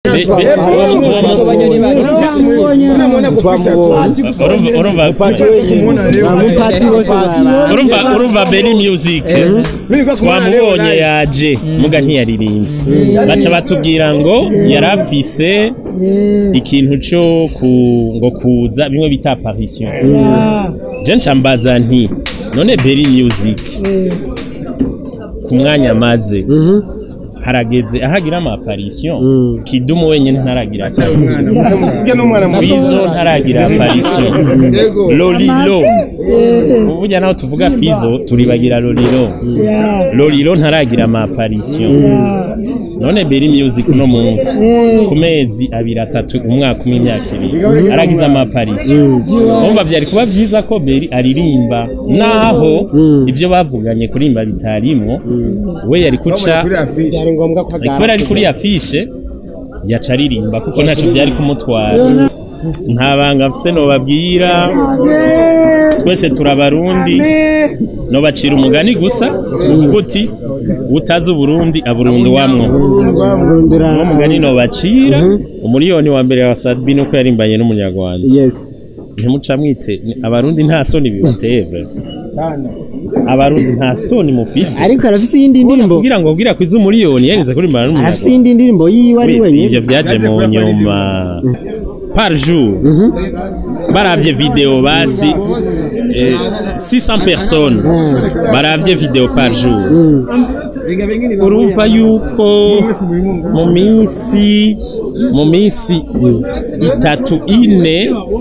unamwona kupicha tu urumva urumva Mupati bose bara. urumva urumva Berry Music mimi kwa kumwona leo twamubonye live. yaje muga ntiyaririmbye baca batubwira ngo yari afise ikintu cyo ku- ngo kuza bimwe bita apparition je nca mbaza nti none Berry Music ku mwanya amaze harageze ahagira ama apparition kidumu wenyine ntaragira apparition Fizo ntaragira apparition Lolilo burya naho tuvuga Fizo turibagira Lolilo Lolilo ntaragira ama apparition none Berry Music no munsi ku mezi abiri atatu umwaka umwe imyaka ibiri aragize ama apparition umva byari kuba byiza ko Berry aririmba naho ibyo bavuganye kurimba bitarimwo we yari kuca kuri afishe Byari ngombwa ko kubera ari kuri afishe yaca aririmba kuko ntacyo byari kumutwara nta banga mfise nobabwira twese turabarundi nobacira umugani gusa uvuga uti utazi uburundi aburundi wamwo uwo mugani nobacira umuriyoni wa mbere wa sadbi nuko yarimbanye n'umunyarwanda Yes. ntimuca mwite ni- abarundi nta soni bibateve abarundi nta soni mufise Ariko arafise iyindi ndirimbo. kugira ngo bwira kwiza umuriyoni yarize kurimbana Arafise n'umunyarwanda iyindi ndirimbo yiwe ari Oui, wenyine. ivyo vyaje mu nyuma par jour baravye video basi eh, 600 personnes baravye video par jour urumva yuko mu minsi mu minsi itatu ine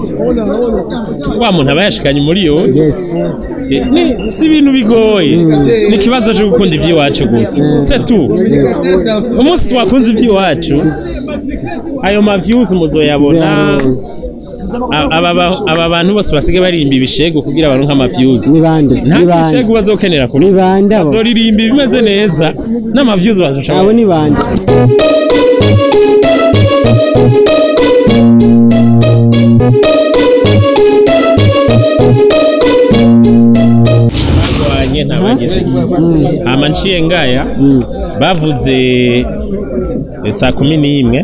wa muntu aba yashikanye muri yo Yes. Eh, ni- si ibintu bigoye ni ikibazo cyo gukunda iby'iwacu gusa setu umunsi twakunze iby'iwacu ayo maviews muzoyabona A- aba ba- aba bantu bose basigaye baririmba ibishego kugira baronke amaviews Ni bande? nta Ni bande? bishego bazokenera kuri Ni bande abo? bazoririmba ibimeze neza n'amaviews bazoshaka Abo ni bande? barwanye ntabageze hama nciye ngaya bavuze eh, saa kumi n'imwe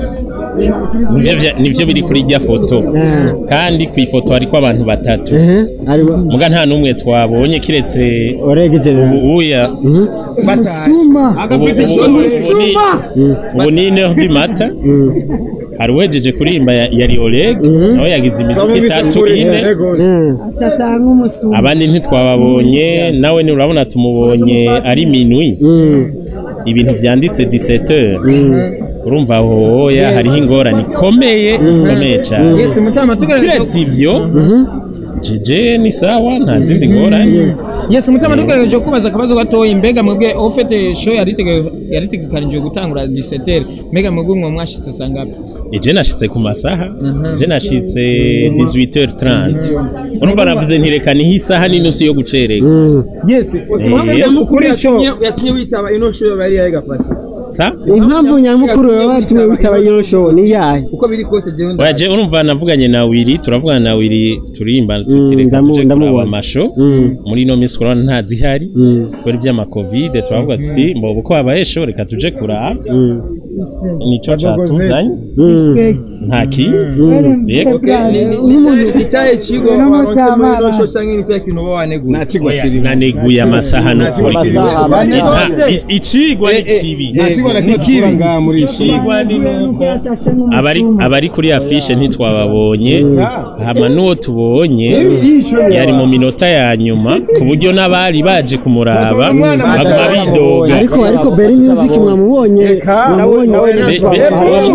nivyo vya- nivyo biri kuri rya foto Ah. kandi ku ifoto hariko abantu batatu Eh. Ari bo. muga nta n'umwe twabonye kiretse Orege general. uya Suma. ubu ubu- ubu ni- ubu ni ine du mata hari uwejeje kurimba ya- yari Oleg nawe yagize imiziki twamubise itatu kuri ine cyane gose Eh. atanga umusuma abandi ntitwababonye nawe ni urabona tumubonye ari minwi Mm. ibintu vyanditse 17 urumva hoya hariho ingorane ikomeye ikomeye cyane Yes, mutama tugerageza kiretse ivyo jeje ni sawa nta zindi ngorane Yes, mutama tugerageje kubaza akabazo gatoya mbega mwebwe ufite show yaritegekanijwe gutangura 17 mbega mwebwe mwe mwashitse sangapi eje nashitse ku masaha eje nashitse 18h30 urumva navuze ntireka niho isaha n'inusu yo gucereka yes ufite kuri show yatumye witaba ino show bari yahiga pasi sa Impamvu nyamukuru baba batumye witaba iyo show ni yahe? uko biri kose jewe oya je urumva navuganye na wiri turavugana na wiri turimba tutireka ndamu- tuje kuraba ndamubona. amasho Mm. muri ino minsi kurabona nta zihari Mm. kubera ivy'ama covid turavuga tuti mbo uko habaye show reka tuje kuraba Mm. nico catuzanye Mm. nta kindi Yego. icyaye kigo waronse muri ino show cyangwa ni cya kintu uba waneguye nta kigo Oya, kirimo naneguye amasaha nukuri Amasaha, amasaha. Nta- i- icigwa ni kibi nta kigo na kimwe tukura ngaha muri iyi show icigwa ni nuko abari abari kuri afishe ntitwababonye hama n'uwo tubonye yari mu minota ya nyuma ku buryo n'abari baje kumuraba baguma bidoga Ariko ariko Berry Music mwamubonye. Mwamubonye nawe wenyine. Be- be-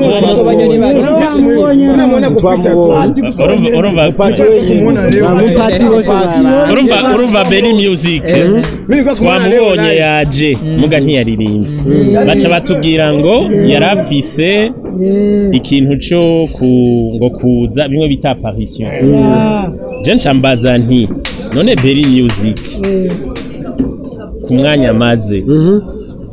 unamwona kupicha tu urumva urumva Mupati bose bara. urumva urumva Berry Music mimi kwa kumwona leo twamubonye live. yaje muga ntiyaririmbye baca batubwira ngo yari afise ikintu cyo ku- ngo kuza bimwe bita apparition je nca mbaza nti none Berry Music ku mwanya amaze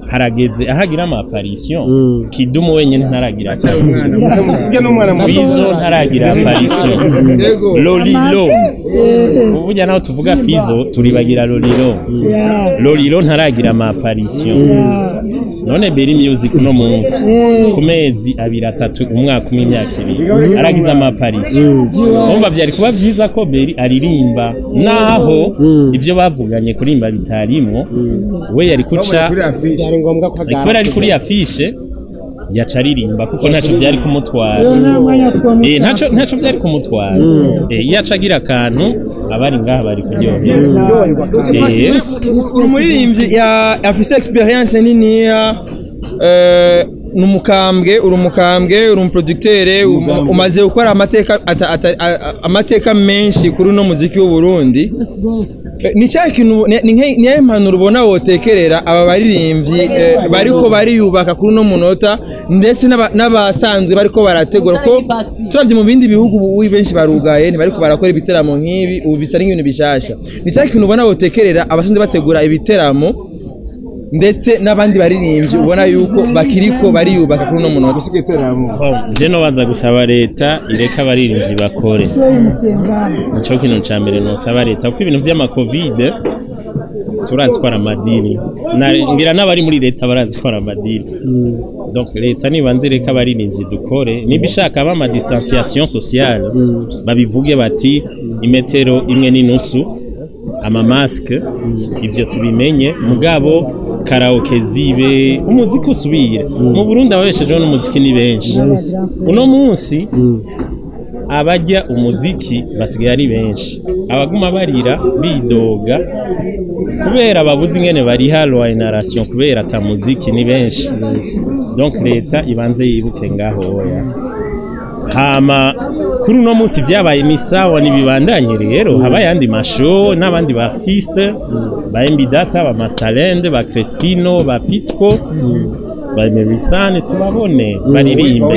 harageze ahagira ama apparition kidumu wenyene ntaragira apparition Ujya n'umwana muto. Fizo ntaragira apparition Yego. Lolilo uburya naho tuvuga Fizo turibagira Lolilo Lolilo ntaragira ama apparition none Berry Music no munsi ku mezi abiri atatu umwaka umwe imyaka ibiri aragize ama apparition umva byari kuba byiza ko Berry aririmba naho ibyo bavuganye kurimba bitarimwo we yari kuca Kuri afishe. byari ngombwa ko kubera agara ari kuri afishe yaca aririmba kuko ntacyo byari kumutwara nta mwanya Eh, ntacyo ntacyo byari kumutwara Eh, iyo aca agira akantu abari ngaha bari kuryoherwa Eh, uri umuririmbyi ya- afise experience niniya eh, ni umukambwe uri umukambwe uri umuproductere um- umaze gukora amateka ata- ata- a- a- amateka menshi kuri uno muziki w'u Burundi Eh, ni cya kintu ni- ni nke- niyo impanuro ubona wotekerera aba baririmbyi eh, bariko bariyubaka kuri uno munota ndetse n'aba- n'abasanzwe bariko barategura ko turavye mu bindi bihugu ubu benshi barugaye ntibariko barakora ibiteramo nk'ibi ubu bisa n'ibintu bishasha ni cya kintu ubona wotekerera abasanzwe bategura ibiteramo ndetse n'abandi baririmbyi ubona yuko bakiriko bariyubaka kuri uno munota Gusiga iteramo. oh, je no baza gusaba leta ireka abarinzi bakore nico kintu ca mbere nosaba leta kuko ibintu vy'amakovide turazi ko ari amadini Na- ngira n'abari muri leta barazi ko ari amadini donc leta nibanze reka abarinzi dukore niba ishaka aba ama distanciation sociale babivuge bati imetero imwe n'inusu amamasike ibyo tubimenye mugabo karaoke zibe umuziki usubire mu burundi ababeshejeho n'umuziki ni benshi uno munsi abajya umuziki basigaye ari benshi abaguma barira bidoga kubera babuze ingene bariha loyinarasiyo kubera ata muziki ni benshi donc leta ibanze yibuke ngaho oya hama kuri uno munsi byabaye ni sawa ntibibandanye rero haba ayandi masho n'abandi ba artiste ba embidata ba mastalende ba crespino ba pitco ba merisane tubabone baririmbe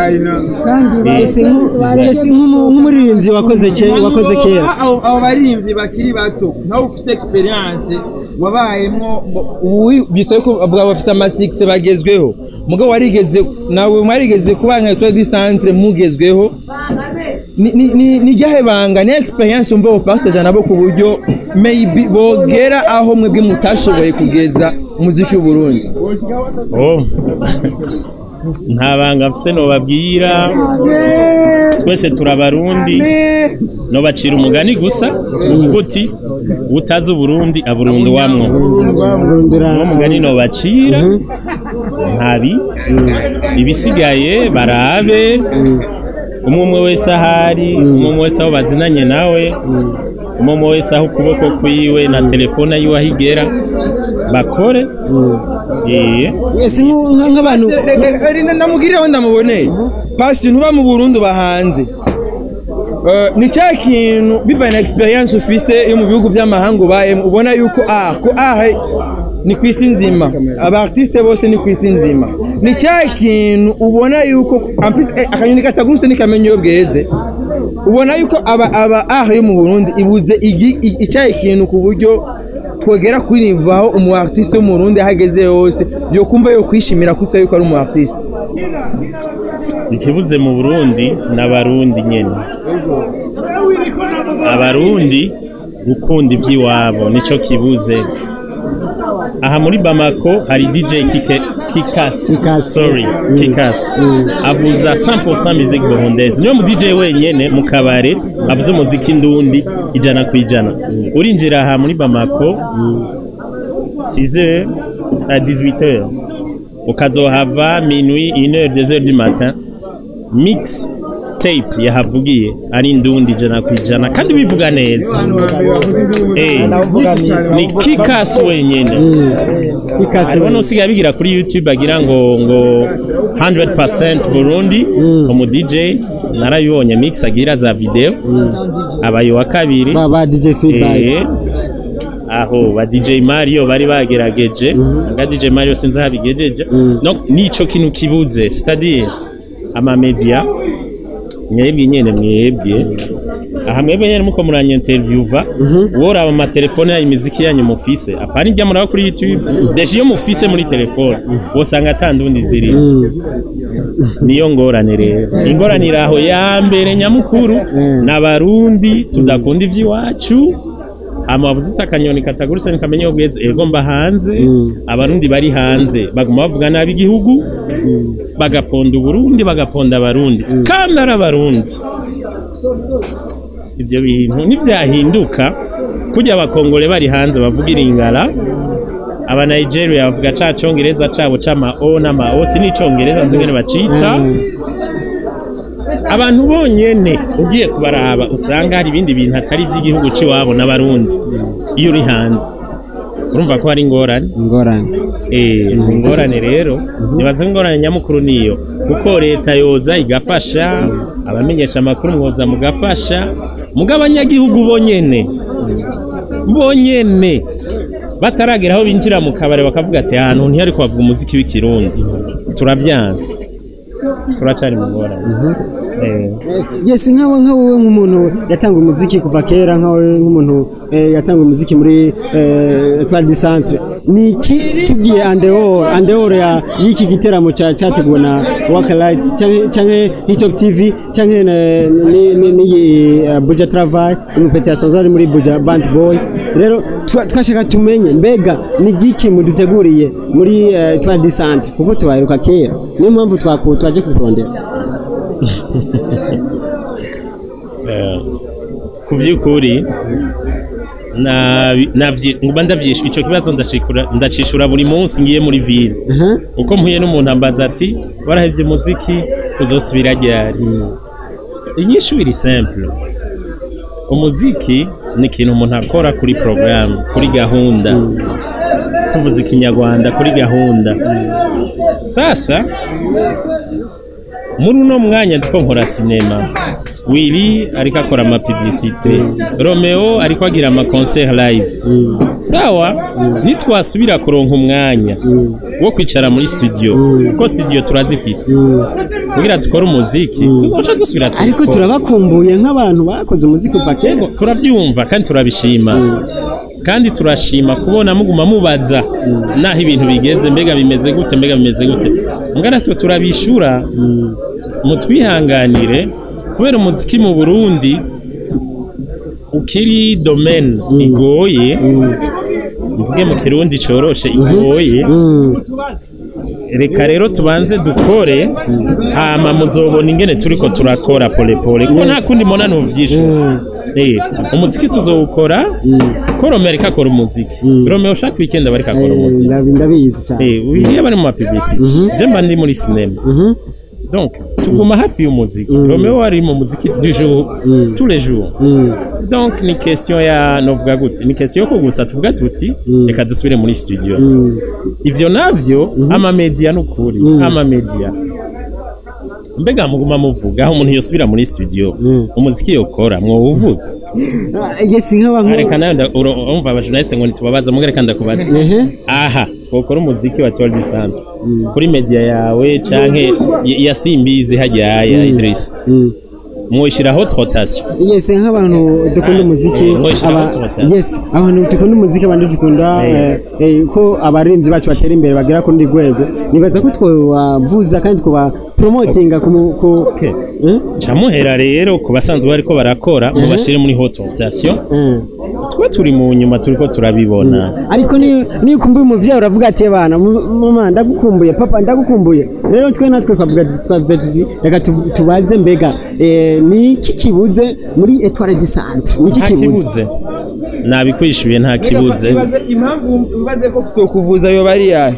ese nk'u- ese nk'umu- nk'umuririmbyi wakoze ke- wakoze kera abo abo baririmbyi bakiri bato nkawe ufite experience wabayemwo ubu bitoye ko bavuga bafise amasikisi bagezweho mugabo warigeze nawe mwarigeze kuba nka tour du centre mugezweho ni- ni- ni ni ryahe banga ni experience umva wopartage nabo ku buryo maybe bogera aho mwebwe mutashoboye kugeza umuziki w'u Burundi oh nta banga mfise nobabwira twese turabarundi nobacira umugani gusa uvuga uti utazi uburundi aburundi wamwo uwo mugani nobacira ntabi ibisigaye barabe umwe umwe wese ahari umwe umwe wese aho bazinanye nawe umwe umwe wese aho ukuboko kwiwe na telefone yiwe aho igera bakore eh ese nk'u- nka- nk'abantu ndamubwiriraho ndamuboneye pasi ntuba mu burundi uba hanze Eh, ni cya kintu bivanye na experience ufise yo mu bihugu by'amahanga ubayemo ubona yuko ah ko ah ni ku isi nzima aba artiste bose ni ku isi nzima ni cya kintu ubona yuko en plus, eh, akanyoni katagurutse n'ikamenya iyo bweze ubona yuko aba aba ah yo mu Burundi ibuze igi- i- icyayi kintu ku buryo twegera kuri nivo aho umu artiste wo mu Burundi ahageze hose yo kumva yo kwishimira kuko yuko ari umu artiste ikibuze mu burundi n'abarundi nyene abarundi gukunda iby'iwabo nico kibuze aha muri bamako hari dj Kike- kikasi Kikasi, sorry yes. kikasi avuza 100% musique burundaise niwe mu dj wenyene mu kabare avuza umuziki ndundi ijana ku ijana urinjira aha muri bamako 6h à 18h ukazohava minuit 1h 2h du matin mix tape yahavugiye ari ndundi ijana ku ijana kandi bivuga neza Eh, ni kikasi wenyene ikase hariho n'usigaye abigira kuri youtube agira ngo ngo 100% burundi umu dj narabibonye mix agira za video abaye wa kabiri ba ba DJ feedback Eh, aho ba DJ Mario bari bagerageje nga DJ Mario sinzi aho abigejeje no nico kintu kibuze c'est-à-dire ama media mwebwe nyene mwebwe aha mwebwe nyene muko muranya interviewva woraba amatelefone yayo imiziki yanyu mufise apana irya muraba kuri youtube deje iyo mufise muri telefone wosanga atandundi ziri niyo ngorane rero ingorane iri aho ya mbere nyamukuru n'abarundi tudakunda ivy'iwacu amavuze akanyoni katagurutse ntikamenya iyo bweze ego mba hanze abarundi bari hanze baguma bavuga nabi igihugu bagaponda uburundi bagaponda abarundi kandi ari abarundi ibyo bintu ntibyahinduka kujya abakongole bari hanze bavuga iringara aba Nigeria bavuga ca congereza cabo c'ama o n'ama o si n'icongereza nzi ngene bacita abantu bonyene ugiye kubaraba usanga hari ibindi bintu atari iby'igihugu c'iwabo n'abarundi iyo uri hanze urumva ko hari ingorane ingorane Eh, ingorane rero nibaza ko ingorane nyamukuru niyo kuko leta yoza igafasha abamenyesha amakuru mwoza mugafasha muga abanyagihugu bonyene bonyene bataragera aho binjira mu kabari bakavuga ati ahantu ntihari kuhavuga umuziki w'ikirundi turabyanze turacari mu ngorane Eh. yes nkawe nkawe nk'umuntu yatanga umuziki kuva kera nkawe nk'umuntu eh, yatanga umuziki muri eh, Etoile du Centre ni iki tugiye andeor andeor ya y'iki giteramo ca cyateguwe na Waka Lights canke canke Hitop TV canke na- ni ni ni uh, Buja Travail umupeti asanzwe ari muri Buja Band Boy rero twa- twashaka tumenye mbega ni giki muduteguriye muri eh, Etoile du Centre kuko tubaheruka kera niyo mpamvu twaku twaje kukurondera Eh, ku by'ukuri nabi- navyi- nguma ndavyishura ico kibazo ndacikura ndacishura buri munsi ngiye muri vize Aha. uko mpuye n'umuntu ambaza ati warahevye umuziki uzosubira ryari inyishu iri simple umuziki ni ikintu umuntu akora kuri porogaramu kuri gahunda tuvuze ikinyarwanda kuri gahunda sasa muri uno mwanya ndiko nkora sinema wili ariko akora amapiblisite romeo ariko agira amaconcert live sawa nitwasubira kuronka umwanya wo kwicara muri studio kuko studio turazifise kugira dukore umuziki tuzoca dusubira ariko tubikora. turabakumbuye nk'abantu bakoze umuziki kuva kera Yego, turabyumva kandi turabishima kandi turashima kubona muguma mubaza naho ibintu bigeze mbega bimeze gute mbega bimeze gute mbwa natwe turabishura mutwihanganire kubera umuziki mu burundi ukiri domaine igoye mvuge mu kirundi coroshe igoye reka rero tubanze dukore hama muzobona ingene turiko turakora pole pole ko nta kundi mbona nuvyishura Eh, umuziki tuzowukora ko Romeo ariko akora umuziki Romeo ushaka weekend aba ariko akora umuziki Ndabi- ndabizi cyane Eh, wiriya bari mu mapiblisite je mba ndi muri sinema donc tuguma hafi y'umuziki Romeo ari mu muziki du jour tous les jours donc ni question ya novuga gute ni question yo kugusa tuvuga tuti reka dusubire muri studio ivyo navyo amamedia n'ukuri amamedia mbega muguma muvuga aho umuntu yosubira muri studio umuziki yokora mwowuvuze Ah, yes nk'abantu reka nawe nda- uro- urumva abajournaliste ngo ntitubabaza muga reka ndakubaza ehe aha twokora umuziki wa Toile du Centre kuri media yawe canke ya- ya Simbizi hajya ya Idris mwoshiraho rotation yes nk'abantu dukunda umuziki Eh, ngo ishiraho aba- tubatera. yes abantu dukunda umuziki abandi dukunda Eh. eh, eh, ko abarinzi bacu batera imbere bagera ku rundi rwego nibaza ko twabavuza kandi twaba promotinga ku mu- ku Okay. Eh? camuhera rero ku basanzwe bariko barakora mubashire muri haute rotation Eh. twe turi mu nyuma turiko turabibona ariko niyo niyo ukumbuye umuvyeyi uravuga ati bana mama ndagukumbuye papa ndagukumbuye rero twe natwe twavuga tuti- twavuze tuti reka tu- tubaze mbega eh, ni iki kibuze muri etoile du centre ni iki nta kibuze kibuze nabikwishuye nta kibuze impamvu mbaze ko kutokuvuza yoba ari yahe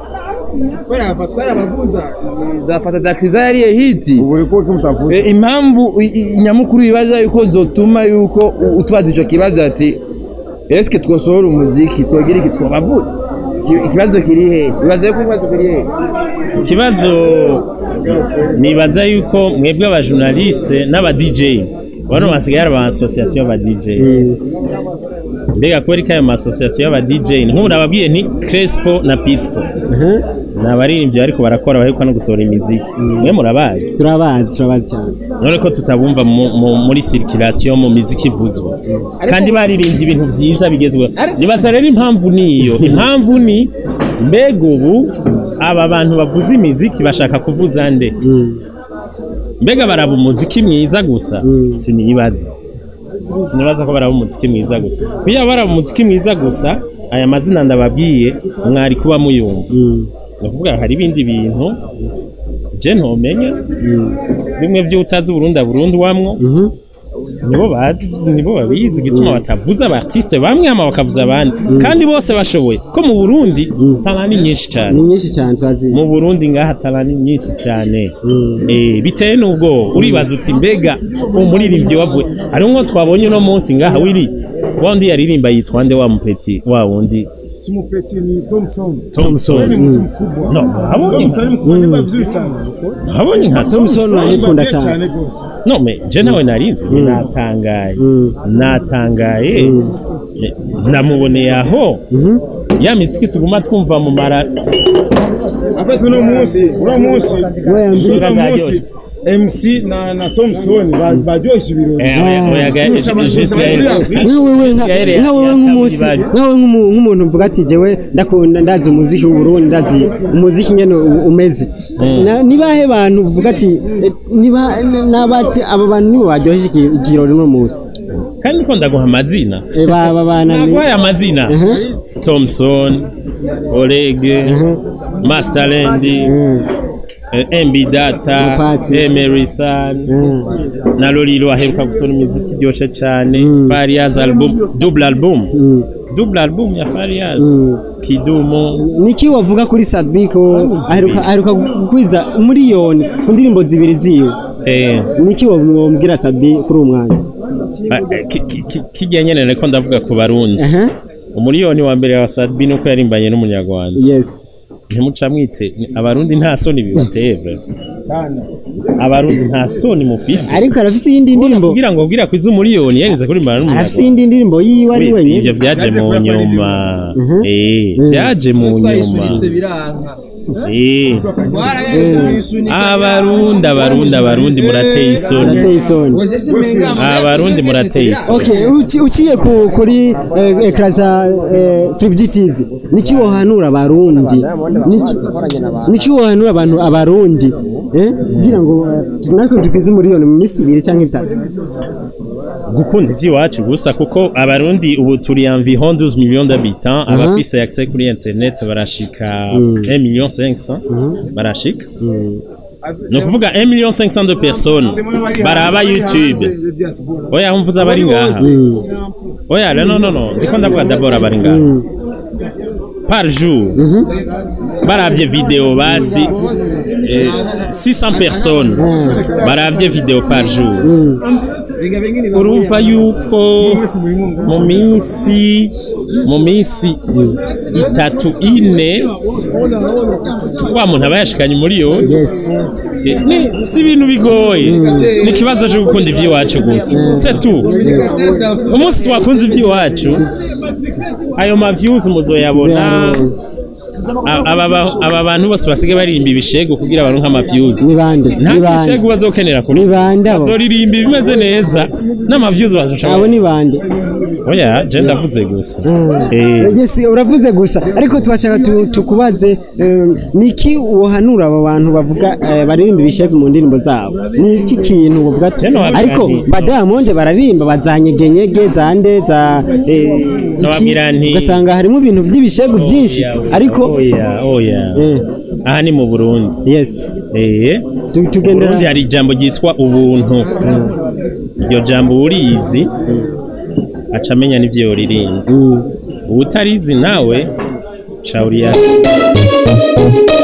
zafata taxi zariye hiti ubu uri kuko mutavuze Eh, impamvu i- i- nyamukuru bibaza yuko zotuma yuko u- utubaza ico kibazo ati eske twosohora umuziki twogira iki twobavuze Iki- ikibazo kiri he bibaza yuko ikibazo kiri he ikibazo nibaza yuko mwebwe abajournaliste n'aba DJ bano basigaye ari aba association y'aba DJ mbega kubera ko ayo ma association y'aba DJ nk'ubu nababwiye nti Crespo na Pitpo ni abaririmbyi ariko barakora baheruka no gusohora imiziki mwe murabazi turabazi turabazi cyane none ko tutabumva mu- mu- muri circulation mu miziki ivuzwa kandi baririmbye ibintu byiza bigezweho nibaza rero impamvu niyo impamvu ni mbega ubu aba bantu bavuza imiziki bashaka kuvuza nde mbega baraba umuziki mwiza gusa sinibaza sinibaza ko baraba umuziki mwiza gusa kugira baraba umuziki mwiza gusa aya mazina ndababwiye mwari kuba muyumva ni ukuvuga hari ibindi bintu je ntomenya bimwe vy'utazi Burundi Burundi wamwo nibo bazi nibo babizi gituma batavuza abartiste bamwe ama bakavuza abandi kandi bose bashoboye ko mu Burundi talani nyinshi cyane ni nyinshi cyane turazizi mu Burundi ngaha talani nyinshi cyane eh bitewe n'ubwo uribaza uti mbega umuririmbyi wavuye hari umwe twabonye uno munsi ngaha wiri wundi yaririmba yitwa nde wa mupeti wa wundi Simupeti ni Thompson. Thompson Ni mtu mkubwa. no habonye Thompson ni mkubwa ni vizuri sana. habonye nka Thompson Thompson arayikunda Mbabye cyane cyane rwose. no me je nawe narinzi natangaye natangaye Eh, namuboneye aho ya miziki tuguma twumva mu mara Hapa uno munsi, uno munsi. we yambwiye Uno munsi. MC na na Thompson ba- baryoshye ibirori. Eh, oya- oya ga- je- je- je- nka wewe nka Israel nka wewe nk'umunsi yatabye nka wewe nk'umu- nk'umuntu uvuga ati jewe ndakunda ndazi umuziki w'uburundi ndazi umuziki nyene u- umeze Na- nibahe bantu uvuga ati eh, niba nabati aba bantu nibo baryoheje iki- ikirori uno munsi kandi ko ndaguha amazina Eh, baba bana ni naguhaye amazina Mhm. Thompson Oleg Masterland eh, MB Data Mupati. Emery San Mm. na Lolilo aheruka gusohora imiziki iryoshe cyane Fariaz album double album double album ya Fariaz Kidumu niki wavuga kuri Sadbiko aheruka aheruka gukwiza umuriyoni ku ndirimbo zibiri ziwe eh niki wamubwira Sadbi kuri uwo mwanya ah, eh, ki- ki- ki- kijya nyene ariko ndavuga ku barundi aha umuriyoni wa mbere wa Sadbi nuko yarimbanye n'umunyarwanda yes ntimuca mwite abarundi nta soni bibateye Sana. abarundi nta soni mufise ariko arafise iyindi ndirimbo kugira ngo ubwira kwiza umuriyoni yarize kuri mara arafise n'umunyarwanda iyindi ndirimbo yiwe ari ibyo wenyine byaje mu nyuma eh byaje mu nyuma twayisunitse biranka eh abarundi abarundi abarundi murateye isoni arateye isoni oje se menga abarundi murateye isoni okay uci- uciye ku, kuri eh, ekra za eh, Tribg TV niki wohanura abarundi Niki- niki wohanura abantu abarundi eh kugira ngo eh, natwe tukize umuriyoni mu minsi ibiri cyangwa itatu gukunda iby'iwacu gusa kuko abarundi ubu turi environ 12 millions d'habitants abafise accès kuri internet barashika 1 million 500 barashika ni ukuvuga 1 million 500 de personnes baraba youtube oya humvuza abari ngaha oya no no no ndiko ndavuga d'abord abari ngaha par jour baravye video basi eh, 600 personnes baravye video par jour urumva yuko mu minsi mu minsi itatu ine wa muntu aba yashikanye umuriyoni yes Eh, ni- si ibintu bigoye ni ikibazo cyo gukunda iby'iwacu gusa setu umunsi twakunze iby'iwacu ayo mavyuzi muzoyabona A- aba ba- aba bantu bose basigaye baririmba ibishego kugira baronke amavyuzi ni bande nta ni bande bishego bazokenera kuri ni bande abo bazoririmba ibimeze neza n'amavyuzi abo bazoshobora ni bande oya je ndavuze gusa Ah. Eh. Yes, uravuze gusa ariko twashaka tu- tukubaze eh, niki wohanura abo bantu bavuga eh, baririmba ibisheke mu ndirimbo zabo niki kintu bavuga ati Jeno wabwira ariko nti- badamonde bararimba bazanyegenyege zande za eh, iki, Nababwira nti- ugasanga harimo ibintu by'ibishegu byinshi Oya, oya, ariko oya oya Eh. aha ni mu Burundi yes eh tu- Mu tugendera Burundi hari ijambo ryitwa ubuntu iryo jambo urizi aca amenya n'ivyo yoririmba Mm. ubutarizi nawe ca uriya